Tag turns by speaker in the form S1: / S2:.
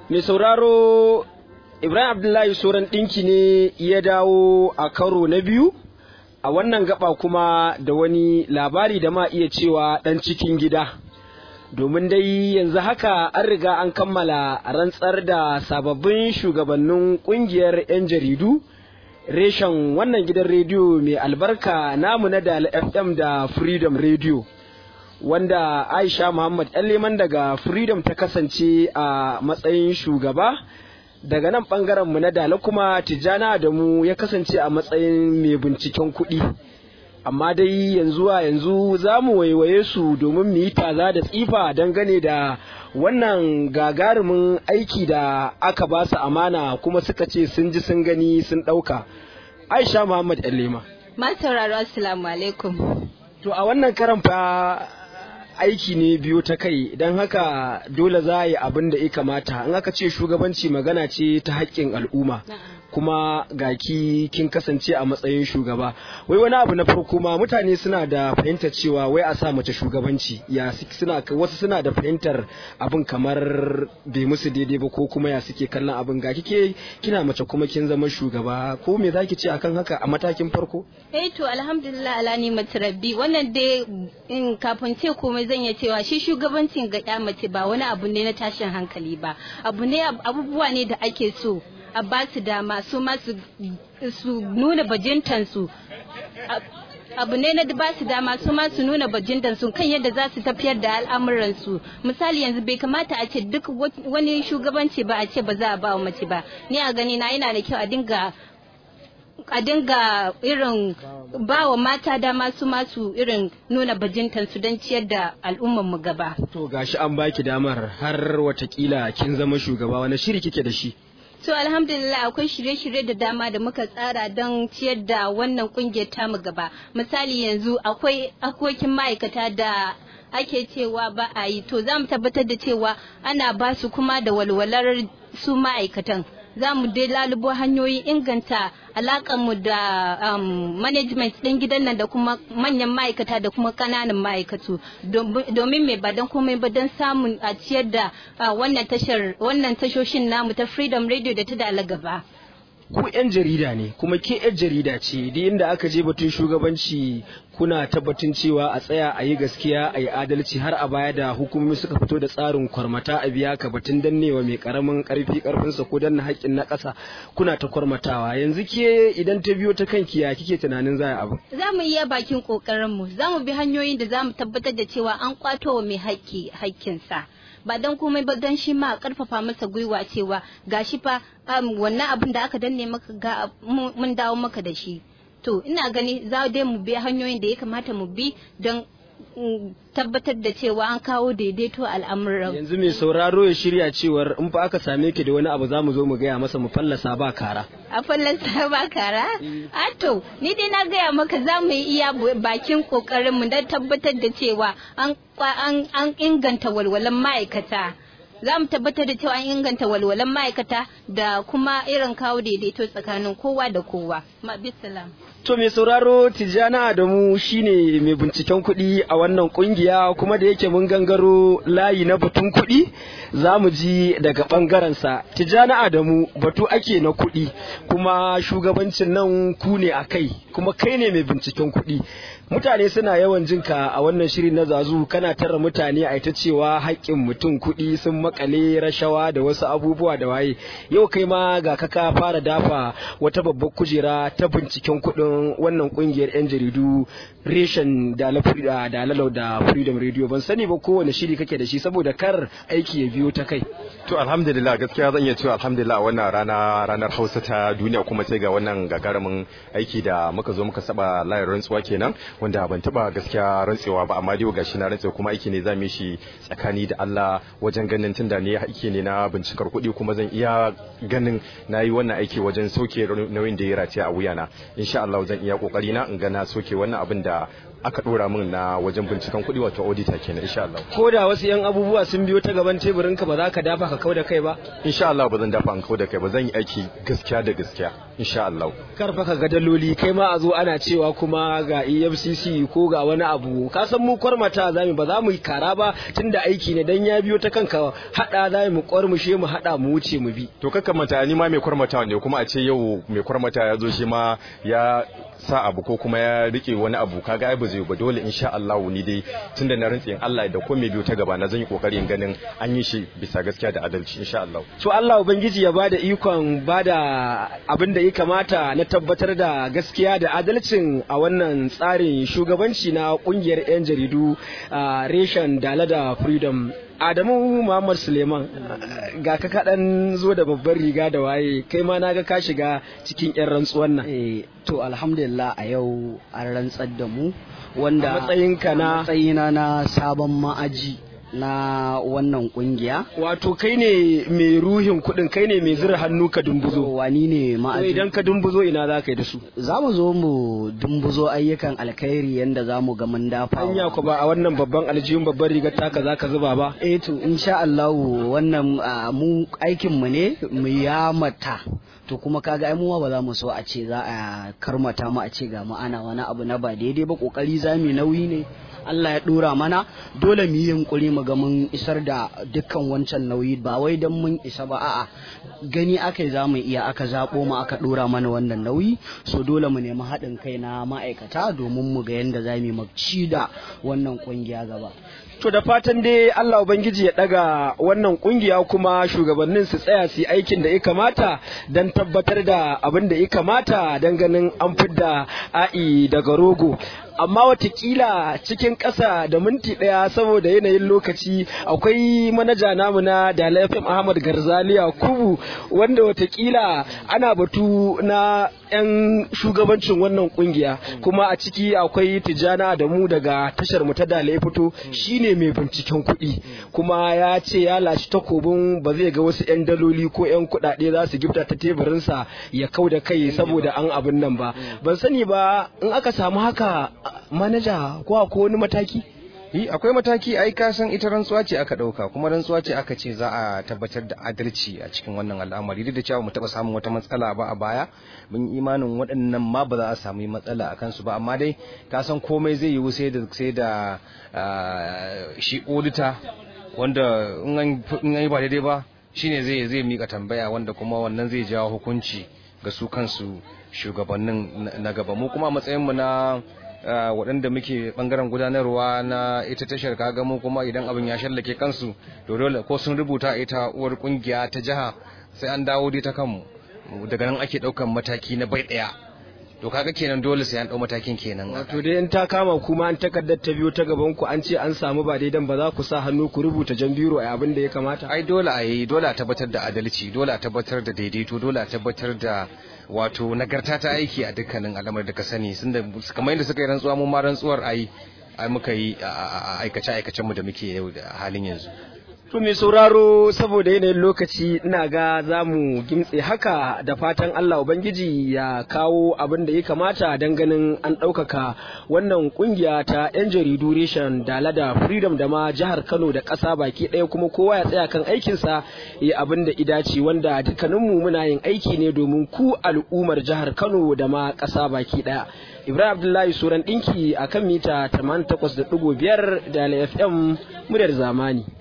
S1: mai sauraro ibrahim abdullahi soran ɗinki ne ya dawo a karo na biyu a wannan gaba kuma da wani labari da ma iya cewa ɗan cikin gida domin dai yanzu haka an riga an kammala rantsar da sababbin shugabannin ƙungiyar 'yan jaridu reshen wannan gidan rediyo mai albarka namu na da fm da freedom radio wanda aisha muhammad leman daga freedom ta kasance a matsayin shugaba daga nan mu na dala kuma tijjana da mu ya kasance a matsayin mai binciken kuɗi amma dai yanzu a yanzu za mu waiwaye su domin mu yi taza da tsifa dangane da wannan gagarumin aiki da aka ba su amana kuma suka ce sun ji sun gani sun ɗauka aisha muhammad lema
S2: masu sauraro assalamu alaikum
S1: to a wannan karan fa aiki ne biyu ta kai don haka dole za a yi abin da ya kamata in aka ce shugabanci magana ce ta haƙƙin al'umma kuma ga ki kin kasance a matsayin shugaba wai wani abu na farko ma mutane suna da fahimtar cewa wai a sa mace shugabanci ya suna wasu suna da fahimtar abin kamar bai musu daidai ba ko kuma ya suke kallon abin ga kike kina mace kuma kin zama shugaba ko me zaki ce akan haka a matakin farko
S2: eh to alhamdulillah ala ni rabbi wannan dai in kafin ce komai zan iya cewa shi shugabancin ga ya mace ba wani abu ne na tashin hankali ba abu ne abubuwa ne da ake so a ba su dama su ma su nuna bajintansu abu ne na ba su dama su ma su nuna bajintansu kan yadda za su tafiyar da al'amuransu misali yanzu bai kamata a ce duk wani shugabanci ba a ce ba za a ba wa mace ba ni a gani na yana da kyau a dinga a dinga irin ba wa mata dama su masu irin nuna bajintansu don ciyar da mu gaba.
S1: To gashi an baki damar har watakila kin zama shugaba wani shiri kike da shi?
S2: To alhamdulillah akwai shirye-shirye da dama da muka tsara don ciyar da wannan kungiyar tamu gaba. Misali yanzu akwai akokin ma'aikata da ake cewa ba a yi to za mu tabbatar da cewa ana ba su kuma da walwalar su ma'aikatan. za mu dai lalubo hanyoyin inganta mu da um, management ɗin gidan nan da kuma manyan ma'aikata da kuma ƙananan ma'aikatu domin mai ba don komai ba don samun a ciyar da wannan tashar wannan tashoshin namu ta freedom radio da ta dala gaba.
S1: ku 'yan jarida ne kuma ke 'yan jarida ce da inda aka je batun shugabanci kuna tabbatin cewa a tsaya a yi gaskiya a yi adalci har a baya da hukumomi suka fito da tsarin kwarmata a biya ka batun dannewa mai karamin karfi karfinsa ko danna haƙƙin na ƙasa kuna ta kwarmatawa yanzu ke idan ta biyo ta kanki ya kike tunanin za abu
S2: za mu iya bakin kokarin mu za mu bi hanyoyin da za mu tabbatar da cewa an kwato wa mai haƙƙi haƙƙinsa ba don komai ba don shi ma karfafa masa gwiwa cewa gashi fa wannan abin da aka danne maka ga mun dawo maka da shi to ina gani za dai mu bi hanyoyin da ya kamata mu bi don tabbatar da cewa an kawo daidaito al'amuran
S1: yanzu mai sauraro ya shirya cewar in fa aka same ki da wani abu za mu zo mu gaya masa mu fallasa ba kara
S2: a fallasa ba kara a to ni dai na gaya maka za mu yi iya bakin kokarin mu don tabbatar da cewa an inganta walwalan ma'aikata za mu tabbatar da cewa an inganta walwalan ma'aikata da kuma irin kawo daidaito tsakanin kowa da kowa ma bisalam
S1: To mai sauraro Tijjana Adamu shine mai binciken kuɗi a wannan kungiya kuma da yake mun gangaro layi na batun kuɗi za mu ji daga ɓangarensa. Tijjana Adamu batu ake na kuɗi kuma shugabancin nan ku ne a kai kuma kai ne mai binciken kuɗi. Mutane suna yawan jinka a wannan shiri na zazu kana tara mutane a ita cewa haƙƙin mutum kuɗi sun makale rashawa da wasu abubuwa da waye. Yau kai ma ga kaka fara dafa wata babbar kujera ta binciken kuɗin wannan kungiyar 'yan jaridu reshen da lalau da freedom radio ban sani ba kowane shiri kake da shi saboda kar aiki ya biyo ta kai
S3: to alhamdulillah gaskiya zan iya cewa alhamdulillah wannan rana ranar hausa ta duniya kuma sai ga wannan gagarumin aiki da muka zo muka saba layar rantsuwa kenan wanda ban taba gaskiya rantsewa ba amma dai gashi na rantsewa kuma aiki ne zamu shi tsakani da Allah wajen ganin tunda ne aiki ne na bincikar kuɗi kuma zan iya ganin nayi wannan aiki wajen sauke nauyin da ya rataya a wuyana insha Allah zan iya kokari na in ga na soke wannan abin da aka dora min na wajen binciken kuɗi wato auditor kenan insha Allah
S1: ko da wasu yan abubuwa sun biyo ta gaban teburin ka ba za ka dafa ka kau da kai ba
S3: insha Allah ba zan dafa an kau da kai ba zan yi aiki gaskiya da gaskiya insha Allah
S1: karfa ka ga daloli kai ma a zo ana cewa kuma ga EFCC ko ga wani abu ka san mu kwarmata za mu ba za mu yi kara ba tunda aiki ne dan ya biyo ta kanka hada za mu kwarmushe mu hada mu wuce mu bi
S3: to kakka mata ni ma mai kwarmata ne kuma a ce yau mai kwarmata ya zo shi ma ya sa abu ko kuma ya rike wani abu kaga ai ba zai ba dole insha Allah ni dai tunda na rantsi Allah da ko mai biyo ta gaba na zan yi kokarin ganin an yi shi bisa gaskiya da adalci insha Allah
S1: to Allah ubangiji ya bada ikon bada abin da ya kamata na tabbatar da gaskiya da adalcin a wannan tsarin shugabanci na kungiyar yan jaridu reshen dala da freedom Adamu Muhammad Suleiman ga ka kaɗan zo da babbar riga da waye kai ma na ga ka shiga cikin 'yan rantsuwan nan.
S4: Eh, to alhamdulillah a yau an rantsar da mu wanda
S1: A matsayinka na-
S4: matsayina na sabon ma'aji na wannan kungiya
S1: Wato kai ne mai ruhin kuɗin kai ne mai zira hannu ka dumbuzo.
S4: wani ne
S1: To
S4: ma'aji
S1: idan ka dumbuzo ina za ka yi da su.
S4: za mu zo mu dumbuzo ayyukan alkhairi yanda za mu ga mun dafa
S1: Hanya ku ba a wannan babban aljihun babbar rigar taka za ka zuba ba.
S4: eh to insha Allah wannan ah, mu aikin mu ne mu yamata to kuma kaga ai mu ma ba za mu so a ce za a karmata mu a ce ga mu ana wani abu na ba daidai ba kokari za mu yi nauyi ne Allah ya dora mana dole mu yi yunkuri mu ga mun isar da dukkan wancan nauyi ba wai dan mun isa ba a'a gani aka za mu iya aka zabo mu aka dora mana wannan nauyi so dole mu nemi haɗin kai na ma'aikata domin mu ga yadda za mu yi mu ci da wannan kungiya gaba
S1: To da fatan dai Allah Ubangiji ya daga wannan kungiya kuma shugabannin su tsaya su yi aikin da ya kamata don tabbatar da abin da ya kamata don ganin an fidda a'i daga rogo. Amma watakila cikin ƙasa da minti ɗaya saboda yanayin lokaci akwai manaja namu na Dala FM Ahmad Garzaliya Kubu wanda watakila ana batu na 'yan shugabancin wannan kungiya kuma a ciki akwai Tijjana da mu daga tashar mu ta Dala ya fito shine mai binciken kuɗi kuma ya ce ya lashi takobin ba zai ga wasu 'yan daloli ko 'yan kuɗaɗe za su gifta ta teburinsa ya kau da kai saboda an abin nan ba ban sani ba in aka samu haka manaja ko akwai wani mataki
S5: yi akwai mataki ai ka san ita rantsuwa ce aka dauka kuma rantsuwa ce aka ce za a tabbatar da adalci a cikin wannan al'amari duk da cewa mu taba samun wata matsala ba a baya mun yi imanin waɗannan ma ba za a samu matsala a kansu ba amma dai ka san komai zai yiwu sai da sai da ah, shi odita wanda in an in an yi ba daidai ba shine zai zai mika tambaya wanda kuma wannan zai jawo hukunci ga su kansu shugabannin na- na gaba mu kuma a matsayin mu na Uh, waɗanda muke ɓangaren gudanarwa na ita tashar kaga mu kuma idan abin ya shallake kansu to dole ko sun rubuta ita uwar kungiya ta jiha sai an dawo dai ta kanmu daga nan ake ɗaukan mataki na bai ɗaya to kaga kenan dole sai an ɗau matakin kenan
S1: wato dai in ta kama kuma an takardar ta biyo ta gaban ku an ce an samu ba daidan ba za ku sa hannu ku rubuta jan biro a abin da ya kamata
S5: ai dole a yi dole a tabbatar da adalci dole a tabbatar da daidaito dole a tabbatar da wato nagarta ta aiki a dukkanin al'amar da ka sani sun da kamar yadda suka yi rantsuwa mu ma rantsuwar ai ai muka yi a aikace aikacen mu da muke yau da halin yanzu
S1: To mai sauraro saboda yanayin lokaci ina ga za mu gimtse haka da fatan Allah Ubangiji ya kawo abin da ya kamata don ganin an ɗaukaka wannan kungiya ta 'yan jaridu reshen dala da freedom da ma jihar Kano da ƙasa baki ɗaya kuma kowa ya tsaya kan aikinsa ya abin da idace wanda dukkaninmu muna yin aiki ne domin ku al'ummar jihar Kano da ma ƙasa baki ɗaya. Ibrahim Abdullahi Suran ɗinki a kan mita 88.5 da FM muryar zamani.